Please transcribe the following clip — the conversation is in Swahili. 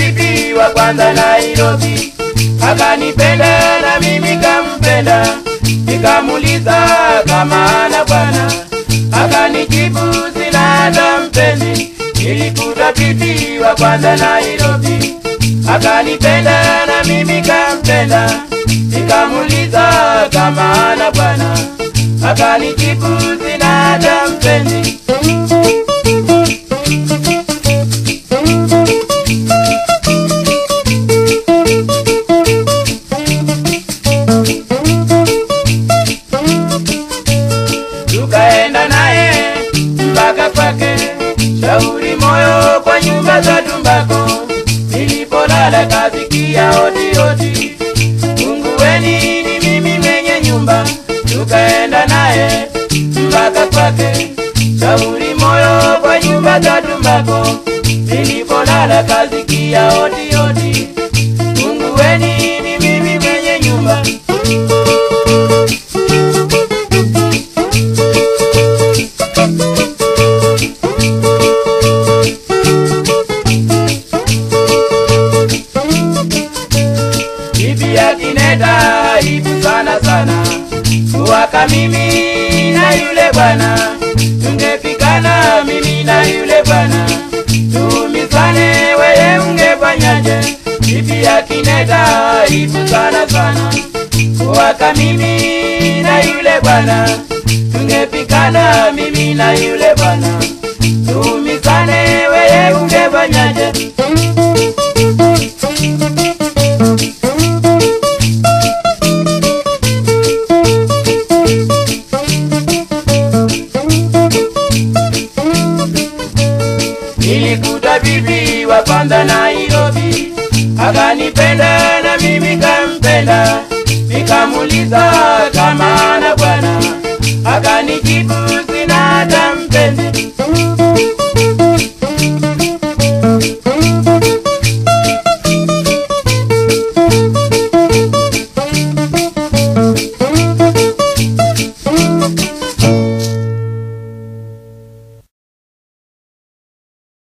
bibi wa kwanza Nairobi, akanipenda na mimi kampenda, nikamuliza kama ana bwana, akanijibu sina hata mpenzi. Nilikuta bibi wa kwanza Nairobi, akanipenda na mimi kampenda, nikamuliza kama ana bwana, akanijibu sina hata mpenzi. tukaenda naye mpaka kwake, shauri moyo kwa nyumba za tumbako. Nilipolala kasikia hodi hodi, fungueni, ni mimi mwenye nyumba. Tukaenda naye mpaka kwake, shauri moyo kwa nyumba za tumbako. Nilipolala kasikia hodi hodi, fungueni, ni mimi mwenye nyumba. bibi akineta aibu sana sana kuwaka mimi na yule bwana tungepikana mimi na yule bwana tuumizane weye ungefanyaje bibi akineta aibu sana sana kuwaka mimi na yule bwana tungepikana mimi na yule bwana tuumizane weye ungefanyaje Nilikuta bibi wa kwanza Nairobi, akanipenda na mimi kampenda, nikamuliza kama